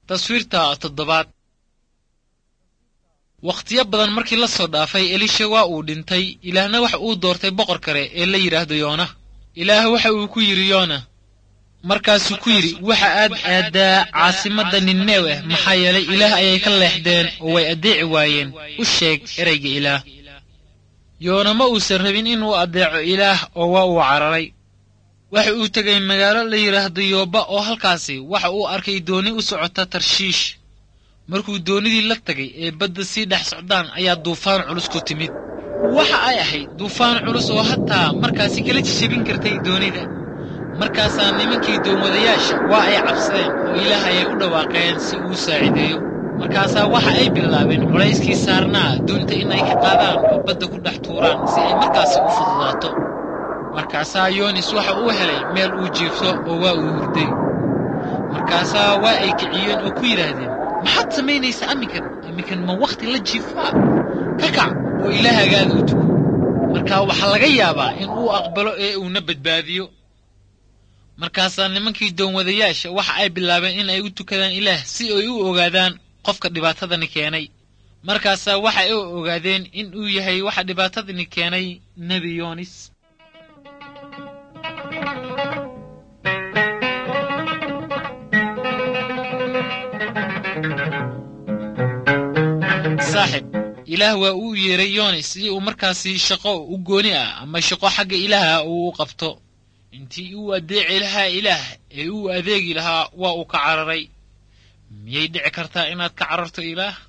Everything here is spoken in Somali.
taswiirta toddobaad wakhtiyo badan markii la soo dhaafay elisha waa uu dhintay ilaahna waxa uu doortay boqor kale ee la yidhaahdo yoona ilaah waxa uu ku yidhi yoona markaasuu ku yidhi waxa aad aaddaa caasimadda ninnewe maxaa yeelay ilaah ayay ka leexdeen oo way addeeci waayeen u sheeg ereyga ilaah yoona ma uusan rabin inuu addeeco ilaah oo waa uu cararay waxa uu tegay magaalo la yidhaahdo yooba oo halkaasi waxa uu arkay dooni u socota tarshiish markuu doonidii la tagay ee badda sii dhex socdaan ayaa duufaan culus ku timid waxa ay ahayd duufaan culus oo hataa markaasi kala jijabin kartay doonida markaasaa nimankii doonwadayaasha waa ay cabsadeen oo ilaah ayay u dhawaaqeen si uu saacideeyo markaasaa waxa ay bilaabeen culayskii saarnaa doonta inay ka qaadaan oo badda ku dhex tuuraan si ay markaasi u fududaato markaasaa yoonis waxa uu helay meel uu jiifto oo waa uu hurday markaasaa waa ay kiciyeen oo ku yidhaahdeen maxaad samaynaysaa amminkan amminkan ma wakhti la jiifaa ka kac oo ilaahagaada u tugo markaa waxaa laga yaabaa in uu aqbalo ee uuna badbaadiyo markaasaa nimankii doonwadayaasha waxa ay bilaabeen in ay u tukadaan ilaah si ay u ogaadaan qofka dhibaatadani keenay markaasaa waxa ay ogaadeen in uu yahay waxa dhibaatadani keenay nebi yoonis saaxib ilaah waa uu yeeray yoonis si uu markaasi shaqo u gooni ah ama shaqo xagga ilaaha uu u qabto intii uu addeeci lahaa ilaah ee uu adeegi lahaa waa uu ka cararay miyay dhici kartaa inaad ka cararto ilaah